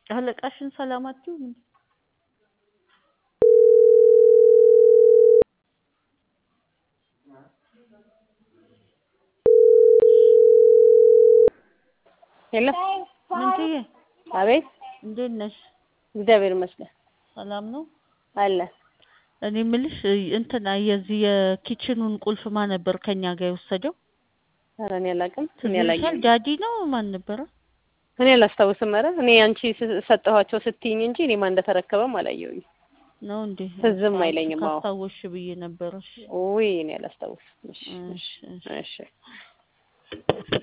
አለቃሽን ሰላም አትይውም እንዴ? ሄሎ ምንትዬ አቤት እንዴት ነሽ? እግዚአብሔር ይመስገን ሰላም ነው? አለ እኔ የምልሽ እንትና የዚህ የኪችኑን ቁልፍ ማን ነበር ከኛ ጋር የወሰደው? ኧረ እኔ አላውቅም እኔ ትዝ ይልሻል? አላየሁም ዳዲ ነው ማን ነበረ? እኔ አላስታውስም ኧረ እኔ አንቺ ስ- ሰጠኋቸው ስትይኝ እንጂ እኔ ማን እንደተረከበም አላየሁኝ ነው እንዴ? ትዝም አስታውሽ- አይለኝም አዎ ካስታወስሽ ብዬ ነበረ። እሺ ውይ እኔ አላስታውስም እሺ እሺ እሺ እሺ